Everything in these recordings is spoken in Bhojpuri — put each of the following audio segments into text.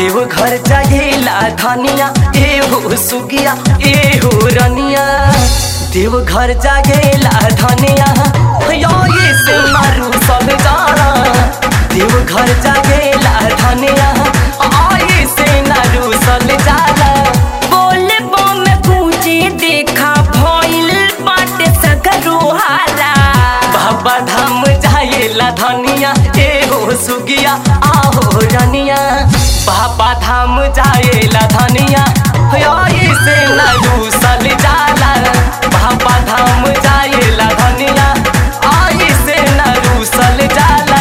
देव घर जागेला धनिया एहो सुगिया एहो रनिया देव घर जागेला धनिया यो ये से मारू सब जाना देव घर जागेला धनिया आये से नारू सल जाला बोले बम पूजे देखा भइल बाटे सगरो हाला बाबा धाम जाएला धनिया एहो सुगिया आहो रनिया बाबा धाम जाएला धनिया होई से नारू सल जाला बाबा धाम जाएला धनिया आई से नारू सल जाला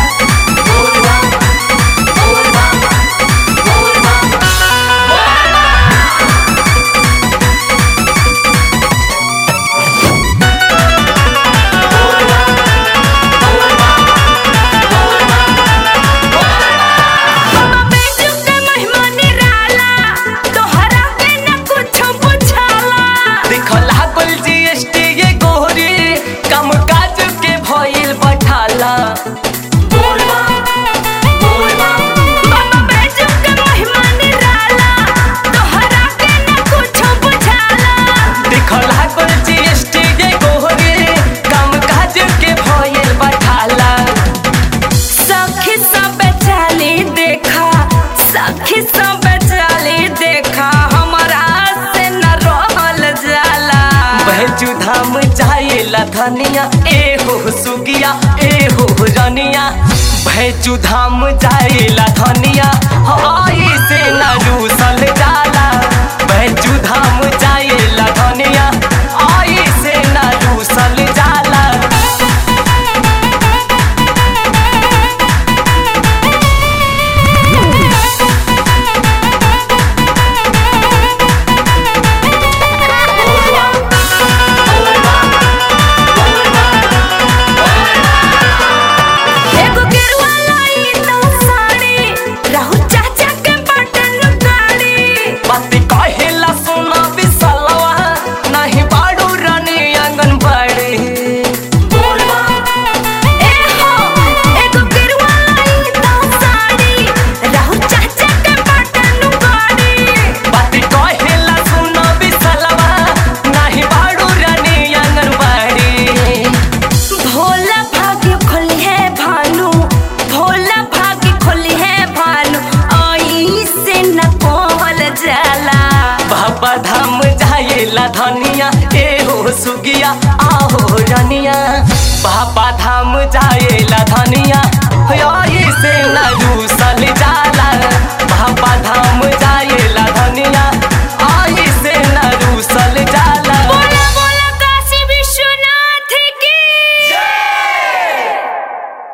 बेजू के महिमा निराला तोहरा के न कुछ बुझाला देखला कुल जीएसटी ये गोरी कम काज के भइल बठाला बाबा बेजू के महिमा निराला तोहरा के न कुछ बुझाला देखला कुल जीएसटी ये गोरी कम काज के भइल बठाला सखी सब चाली देखा सखी सब चाली देखा हमारा से न रहल जाला बहजू धाम जाएला धनिया एहो सुगिया एहो रनिया बहजू धाम जाएला धनिया आई से नारू सल जाला बहजू धाम जाएला धनिया आई से नारू सल जाला एगो गेरुआ लाई तो साड़ी रहु चाचा के बटन गाड़ी बाती कहेला सुना बिसलवा नहीं बाड़ू रानी आंगनबाड़ी ए हो एगो गेरुआ लाई तो साड़ी रहु चाचा के बटन गाड़ी बाती कहेला सुना बिसलवा नहीं बाड़ू रानी आंगनबाड़ी भोला भाग्य खोली है भानु भोला भाग्य खोली है भानु आई से न कोहल जाला बाबा धाम जाएला धनिया एहो सुगिया आहो रनिया बाबा धाम जाएला धनिया होई से नारू सल जा